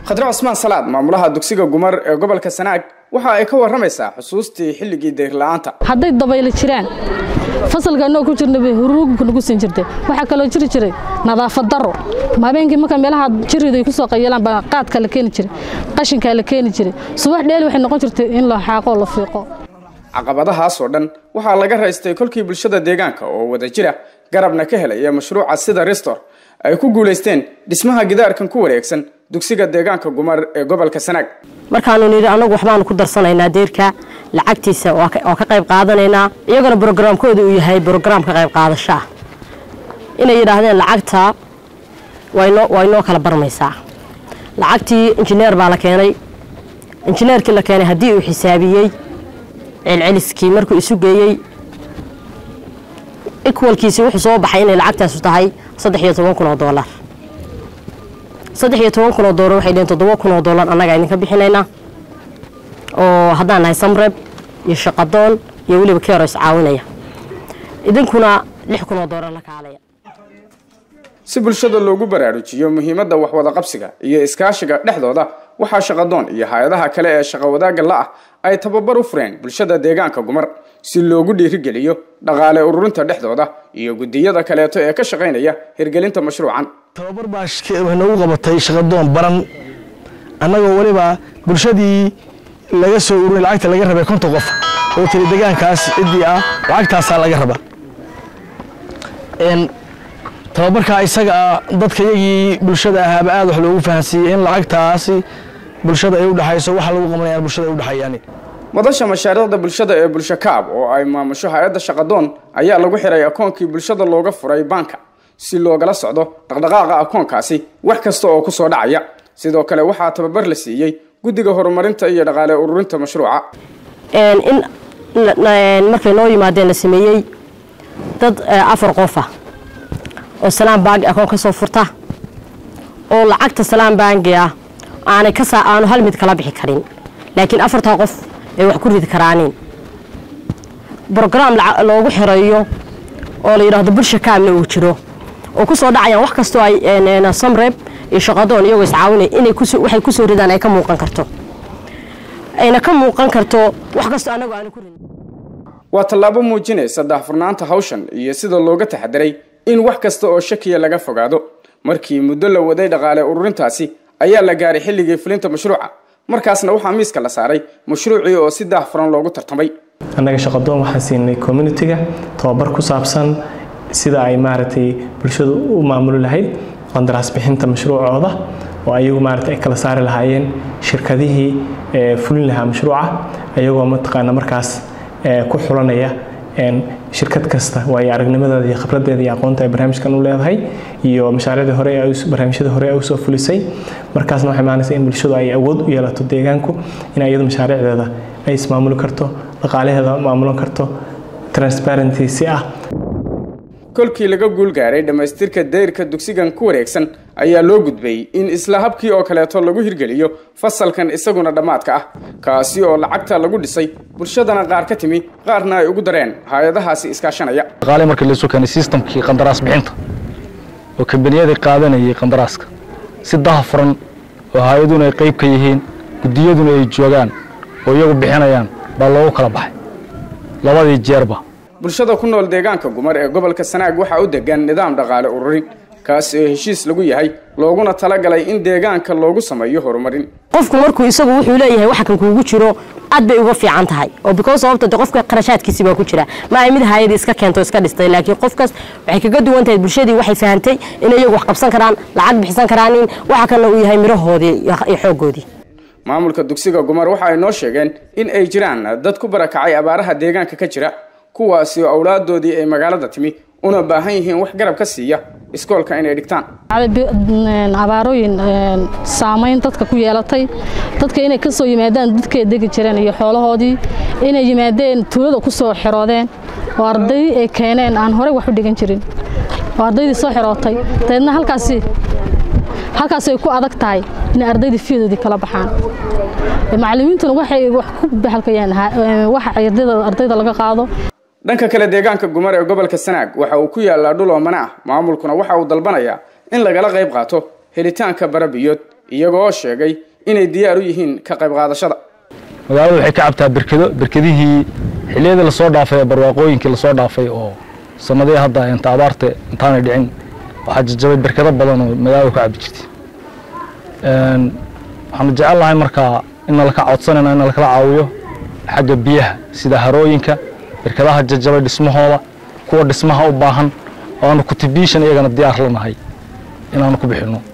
khadre cusmaan salaad maamulaha dugsiga gumar ee gobolka sanaag waxa ay ka warramaysaa xusuustii xilligii deyrla-aanta hadday dabaylo jiraan fasalka anoo ku jirna bay huruugka nagu siin jirtay waxaa kaloo jiri jiray nadaafad daro habeenkii marka meelaha jiridu ay ku soo qayeelaan baa qaadka la keeni jiray qashinkaa la keeni jiray subax dheeli waxay noqon jirtay in la xaaqo la fiiqo caqabadahaasoo dhan waxaa laga raystay kolkii bulshada deegaanka oo wada jira garabna ka helaya mashruuca sida restor ay ku guulaysteen dhismaha gidaarkan ku wareegsan dugsiga deegaanka gumar ee gobolka sanaag markaanu nidhi annagu waxbaanu ku darsanaynaa deerka lacagtiisa waa ka qayb qaadanaynaa iyagana brograamkooda uu yahay brograam ka qayb qaadashaa inay yidhaahdeen lacagta waa inoo kala barmaysaa lacagtii injineer baa la keenay injineerkii la keenay haddii uu xisaabiyey celceliskii markuu isu geeyey ikwalkiisi wuxuu soo baxay inay lacagtaasu tahay saddex iyo toban kun oo doolar saddex iyo toban kun oo doolar waxay dheheen toddoba kun oo doolar annaga idinka bixinaynaa oo haddaan nahay samreb iyo shaqadoon iyo weliba keero iscaawinaya idinkuna lix kun oo doolar la kaalaya si bulshada loogu baraarujiyo muhiimadda waxwada qabsiga iyo iskaashiga dhexdooda waxaa shaqadoon iyo hay-adaha kale ee shaqo wadaagga la ah ay tababar u fureen bulshada deegaanka gumar si loogu dhiirigeliyo dhaqaale ururinta dhexdooda iyo guddiyada kaleeto ee ka shaqaynaya hirgelinta mashruucan tababar baa nagu qabatay shaqadoon baran annagoo weliba bulshadii laga soo ururay lacagta laga rabay konton qof oo tiri deegaankaas ciddii ah lacagtaasaa laga raba tababarkaa isaga dadka iyagii bulshada ahaaba aad wax loogu fahansiiyey in lacagtaasi bulshada ay u dhexayso waxa lagu qabanayaan bulshada ay u dhexeeyaan madasha mashaariicda bulshada ee bulsho kaab oo ay maamusho hay-adda shaqadoon ayaa lagu xiray akoonkii bulshada looga furay baanka si loogala socdo dhaqdhaqaaqa akoonkaasi wax kasta oo ku soo dhacaya sidoo kale waxaa tababar la siiyey guddiga horumarinta iyo dhaqaale ururinta mashruuca in markay noo yimaadeen la sameeyey dad afar qofa oo salaam baangi akoon ka soo furta oo lacagta salaam baangi ah aanay ka saa aanu hal mid kala bixi karin laakiin afartaa qof ay wax ku ridi karaanin brograam loogu xirayo oo la yidhaahdo bulsha kaamna uu jiro oo ku soo dhacayaan wax kastoo ay samreb iyo shaqadoon iyagoo iscaawinaya inay waxay ku soo ridaan ay ka muuqan karto ayna ka muuqan karto wax kastoo annagu aanu ku ridin waa tallaabo muujinaysa daahfurnaanta hawshan iyo sida looga taxadiray in wax kasta oo shakiya laga fogaado markii muddo la waday dhaqaale ururintaasi ayaa la gaaray xilligii fulinta mashruuca markaasna waxaa miiska la saaray mashruucii oo si daahfuran loogu tartamay annaga shaqadoon waxaan siinay communitiga tababar ku saabsan sida ay maaragtay bulshadu u maamuli lahayd qandaraas bixinta mashruucooda oo ayagu maaragtay ay kala saari lahaayeen shirkadihii fulin lahaa mashruuca ayagoo mataqaana markaas ku xulanaya shirkad kasta waayo aragnimadeeda iyo khibradeeda iyo aqoonta ay barnaamijkan u leedahay iyo mashaariicdii hore barnaamijyada hore ay usoo fulisay markaasna waxay maanaysa in bulshadu ay awood u yeelato deegaanku in iyadu mashaariicdeeda ay ismaamuli karto dhaqaalaheeda maamulan karto transparency si ah kolkii laga guul gaaray dhammaystirka dayrka dugsigan ku wareegsan ayaa loo gudbay in isla habkii oo kaleeto lagu hirgeliyo fasalkan isaguna dhammaadka ah kaasi oo lacagta lagu dhisay bulshadana qaar ka timi qaarna ay ugu dareen hay-adahaasi iskaashanaya dhaqaale markii laisoo keenay sistamkii qandaraas bixinta oo kambaniyadii qaadanayay qandaraaska si daha furan oo hay-aduna ay qayb ka yihiin guddiyaduna ay joogaan oo iyagu bixinayaan baa loogu kala baxay labadii jeerba bulshada ku nool deegaanka gumar ee gobolka sanaag waxaa u degan nidaam dhaqaale ururin kaas oo heshiis lagu yahay looguna talagalay in deegaanka loogu sameeyo horumarin qofku markuu isagu wuxuu leeyahay waxa kan kuugu jiro aad bay uga fiican tahay oo because sababta de qofka qarashaadkiisi baa ku jira ma ay mid hayadii iska keento iska dhistay laakiin qofkaas waxay kaga duwan tahay bulshadii waxay fahantay in iyagu wax qabsan karaan lacag bixisan karaan in waxa kana uu yahay mirahoodii iyo xooggoodii maamulka dugsiga gumar waxa ay noo sheegeen in ay jiraan dad ku barakacay abaaraha deegaanka ka jira kuwaasi oo awlaadoodii ay magaalada timi una baahan yihiin wax garab ka siiya iskoolka inay dhigtaan abaarooyin saamayn dadka ku yeelatay dadka inay ka soo yimaadaan dadkay degi jireen iyo xoolahoodii inay yimaadeen tuulada ku soo xiroodeen oo arday ay keeneen aan horey wax u dhigan jirin oo ardaydii soo xirootay dabeedna halkaasi halkaasi ay ku adag tahay inay ardaydii fiidoodii kala baxaan macallimiintuna waxay wax ku baxalkayaan waxa ardayda laga qaado dhanka kale deegaanka gumar ee gobolka sanaag waxa uu ku yaalaa dhul oomane ah maamulkuna waxa uu dalbanayaa in lagala qayb qaato helitaanka barabiyood iyagoo sheegay inay diyaar u yihiin ka qayb qaadashada magaalada waxay ka cabtaa berkedo berkedihii xilliyadii lasoo dhaafay ee barwaaqooyinkii lasoo dhaafay oo sanadihii hadda inta abaarta intaanay dhicin waxaa jajabay berkedo badan oo magaalada ku cabi jirtay waxaanu jecel lahay markaa in nalaka codsanayna in nalakala caawiyo xagga biyaha sida harooyinka berkedaha jajabay dhismahooda kuwa dhismaha u baahan oo aanu contribution iyagana diyaar lanahay inaanu ku bixinno